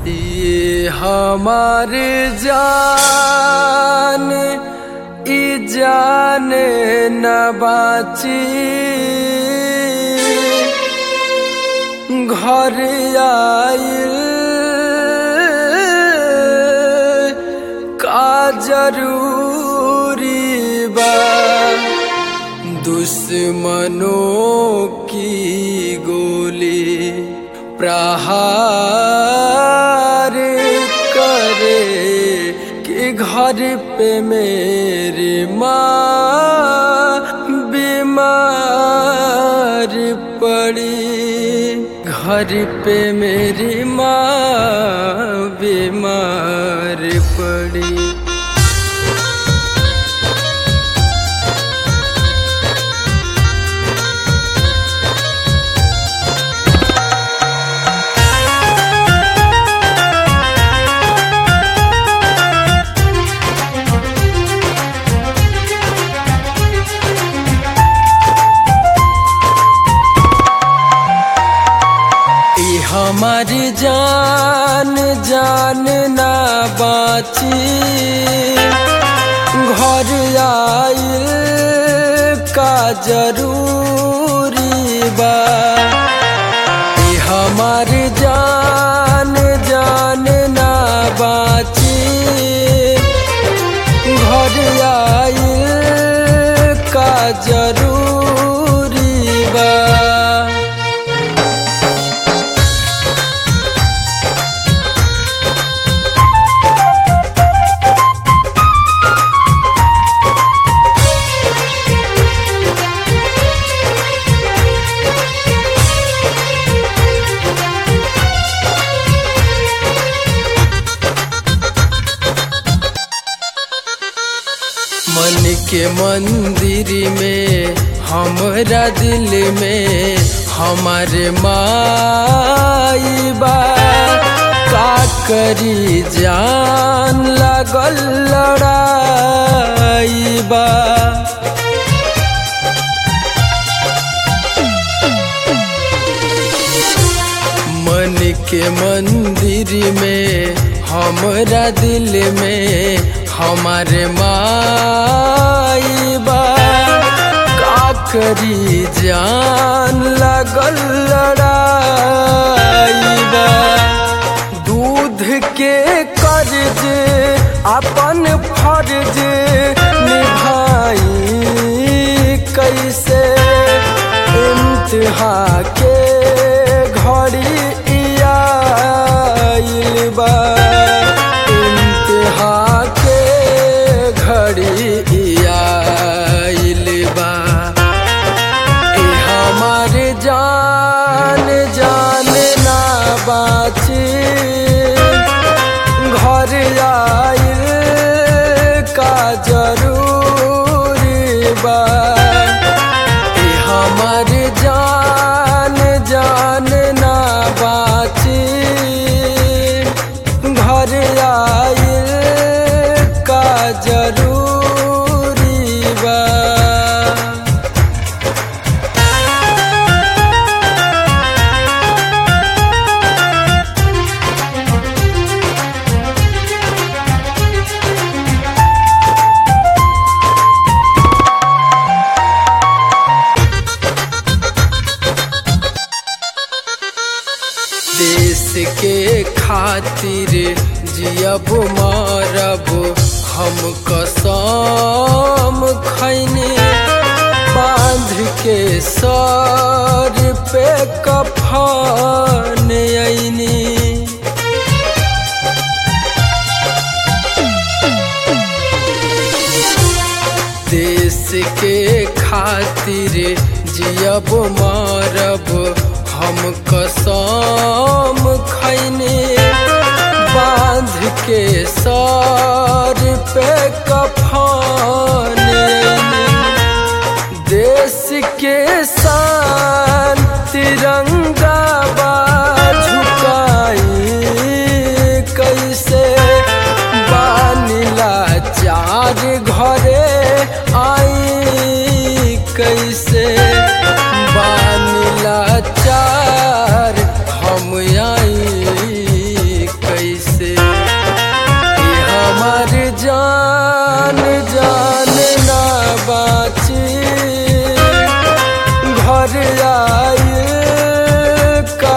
ये हमार जान ई जान न बाची घर आइल का जरूरी बा दुश्मनों की गोली प्रहार करे कि घर पे मेरी माँ बीमार पड़ी घर पे मेरी माँ बीमार पड़ी ई हमारी जान जान ना बाची घर आइल का जरूरी बा ई हमारी जान जान ना बाची घर आइल का जरूरी बा मन के मंदिर में हमरा दिल में हमारे माई बा का करी जान लगल लड़ाई बा मन के मंदिर में हमरा दिल में हमारे माई बा का करी जान लगल लड़ाई बा दूध के कर्ज अपन फर्ज निभाई कैसे इम्तिहा के घड़ी आइल बा इम्तिहा के घड़ी आइल बा ए हमार जान जान ना बाची घर आइल का जरूरी बा ए हमार जान जान ना बाची घर आइल का जरूरी बा देश के खातिर जियब मारब हम कसम खैनी बांध के सर पे कफन ऐनी देश के खातिर जियब मारब हम कसम खैने बांध के सर पे कफन देश के शान तिरंगा बा झुकाई कैसे बानिला चार घरे आई कैसे बान आए का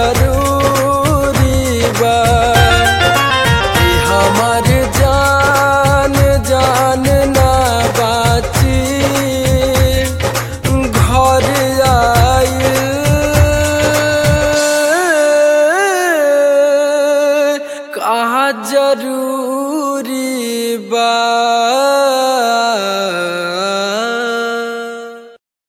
जरूरी बा कि हमार जान जान ना बाची घर आए का जरूरी